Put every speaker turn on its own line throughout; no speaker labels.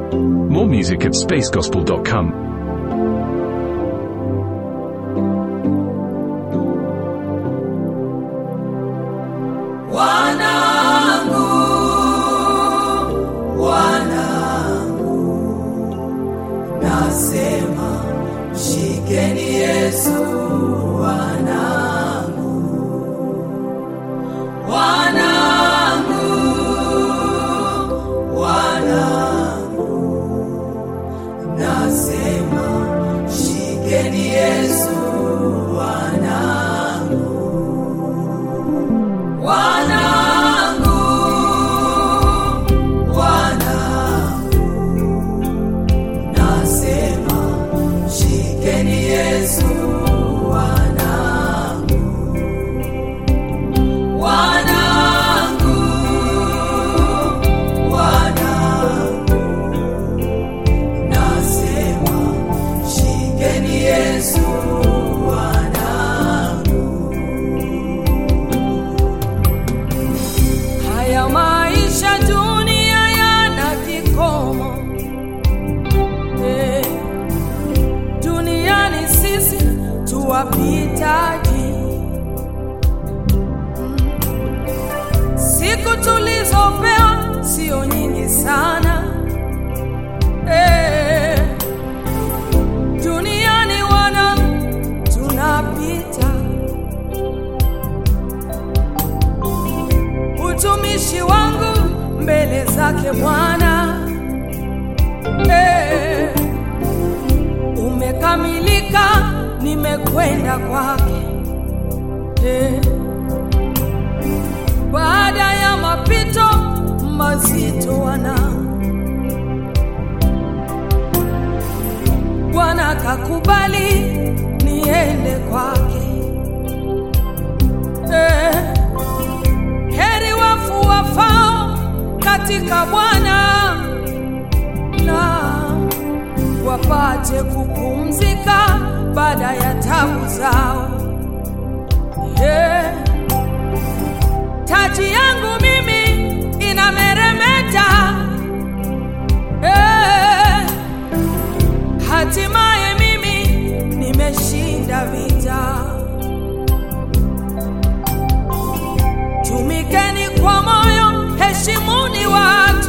More music at spacegospel.com.
Wanangu, wanangu, nasema mshikeni Yesu, wanangu, wanangu, wanangu, nasema mshikeni Yesu, wanangu, wanangu, wanangu, nasema shikeni Yesu, wanangu, wanangu, wanangu, nasema shikeni Yesu, wanangu. Haya maisha dunia yana kikomo eh, duniani sisi tuwapitaji. Mm. Siku tulizopewa sio nyingi sana eh, duniani wana tunapita utumishi wangu mbele zake Bwana eh, umekamilika, nimekwenda kwake eh, baada ya mapito mazito wana Bwana kakubali niende kwake eh, heri wafu wafao katika Bwana na wapate kupumzika baada ya tabu zao. Yeah. Taji yangu mimi inameremeta yeah. Hatimaye mimi nimeshinda vita. Tumikeni kwa moyo, heshimuni watu,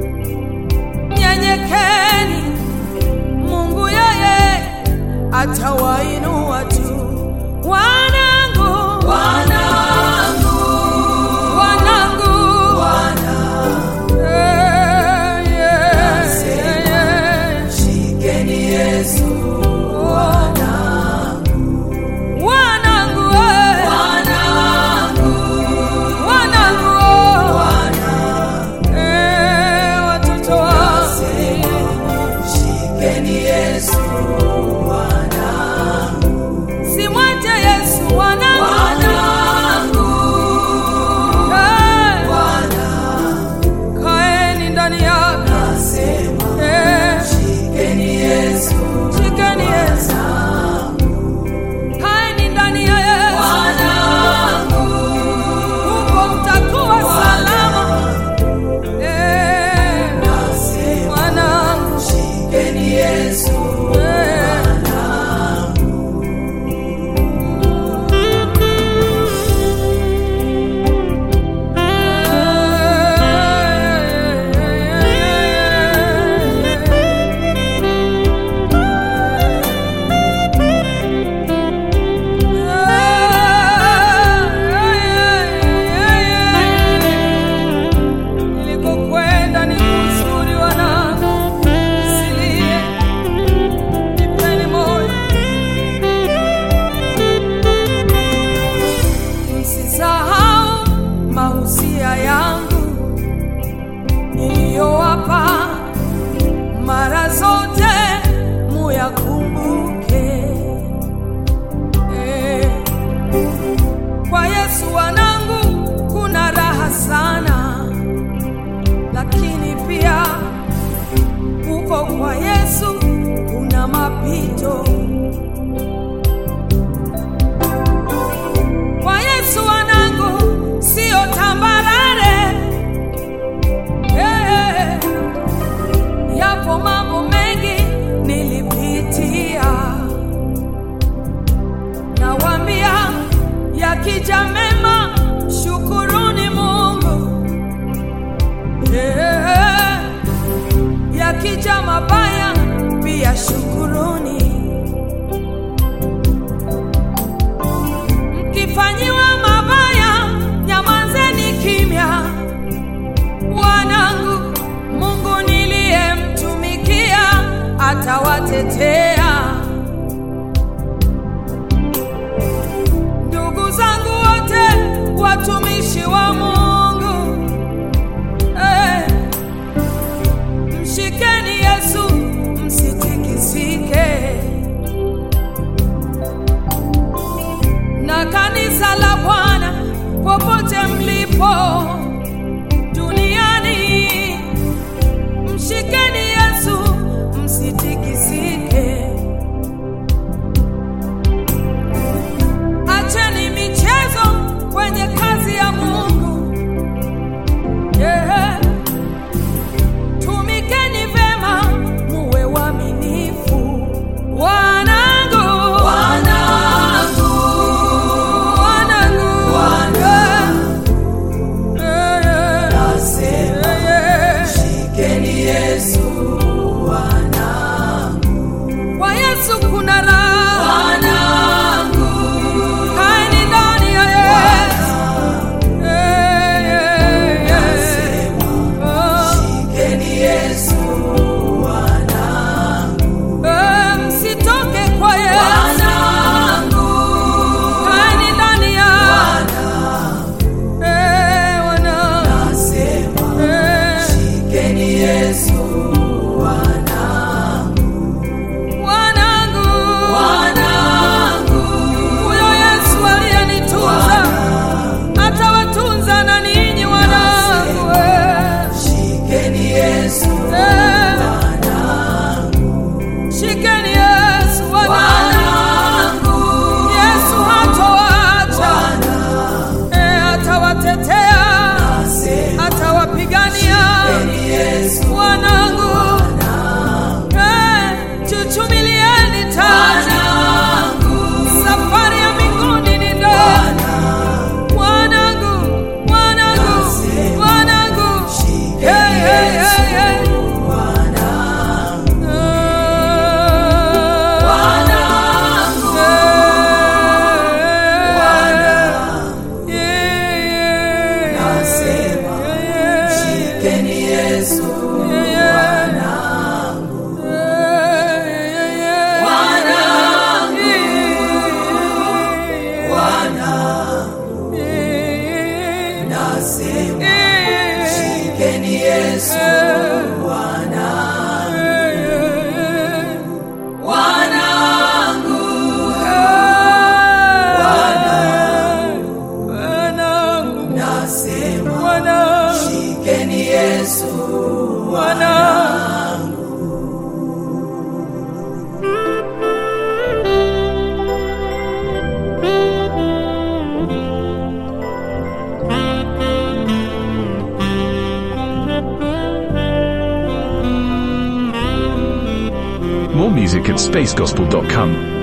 nyenyekeni. Mungu yeye atawainua tu. Wanangu, wanangu, wanangu, wanangu, eh, yeah, yeah, yeah. Shikeni Yesu, wanangu, wanangu, eh. wanangu, wanangu, eh, watoto wangu, shikeni Yesu, wanangu,
nasema shikeni Yesu wanangu, wanangu, wanangu, nasema shikeni Yesu wanangu, wanangu, wanangu, nasema shikeni Yesu wanangu.
More music at spacegospel.com.